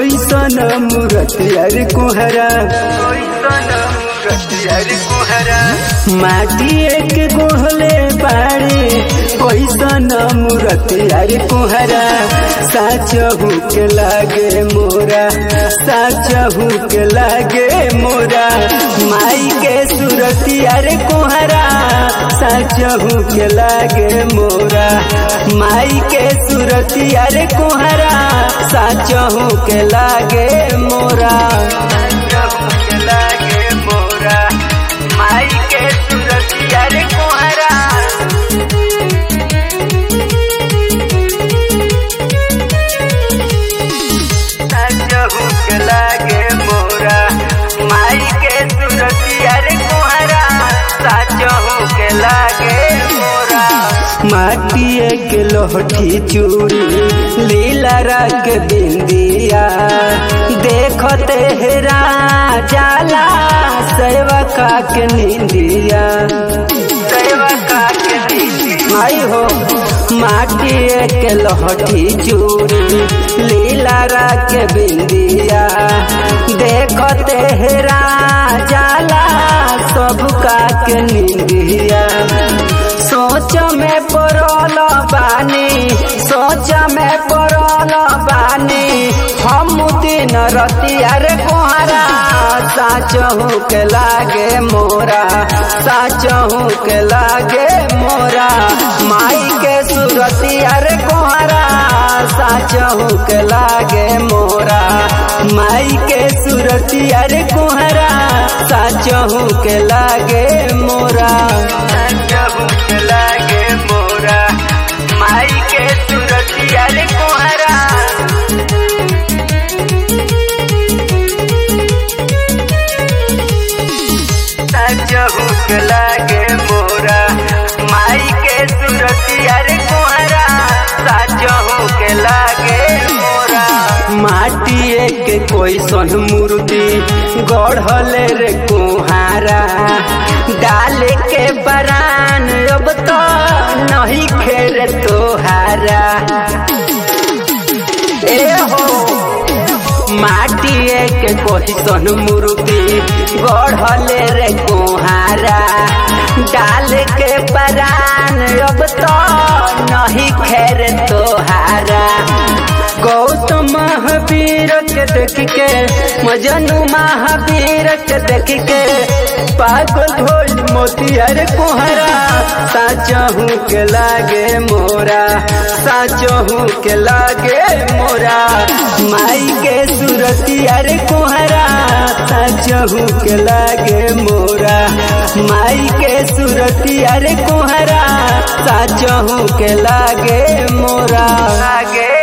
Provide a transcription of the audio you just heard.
कैसन मूरत यार कुहरा माटी एक गोहले बाड़े कैसन मूरत यार कुहरा साचहू के लागे मोरा साचहू के लागे मोरा माई के सूरत यार कुहरा साचहू के लागे मोरा माई के सूरत यार कुहरा साचहू के लागे मोरा के लागे मोरा माई के सूरत यार कुहरा साचहू के लागे मोरा माई के सूरत यार कुहरा साचहू के लागे मोरा माटिए के लोहठी चूड़ी लीला रंग बिंदिया देखते हेरा जाला सेवका के निंदिया सेवका के निंदिया आई हो माटिए के लोहठी चूड़ी लीला रंग बिंदिया देखते हेरा जाला सबका के निंदिया सोच में पड़ल बानी सोच में पड़ल बानी हम दिन रतिया रे कोहरा साचहू के लागे मोरा साचहू के लागे मोरा माई के सुरतिया रे कोहरा साचहू के लागे मोरा माई के सुरतिया रे कोहरा साचहू के लागे मोरा साचहू के लागे मोरा माई के सुरतिया रे कोहरा साचहू के लागे मोरा माई के सुरतिया रे कोहरा साचहू के लागे मोरा माटिए के कोई सन मूर्ति गढ़ले रे कुहारा डाल के बरान अब तो नहीं खेर तोहारा ए हो माटिए के कोई सन मूर्ति गढ़ले रे कुहारा डाल के बरान अब तो नहीं खेर तोहारा गौतम महावीर के देख के मजनू महावीर के देख के पागल ढोल मोतियर कोहरा साचहू के लागे मोरा साचहू के लागे मोरा माई के सुरतियर कोहरा साचहू के लागे मोरा माई के सुरतियर कोहरा साचहू के लागे मोरा लागे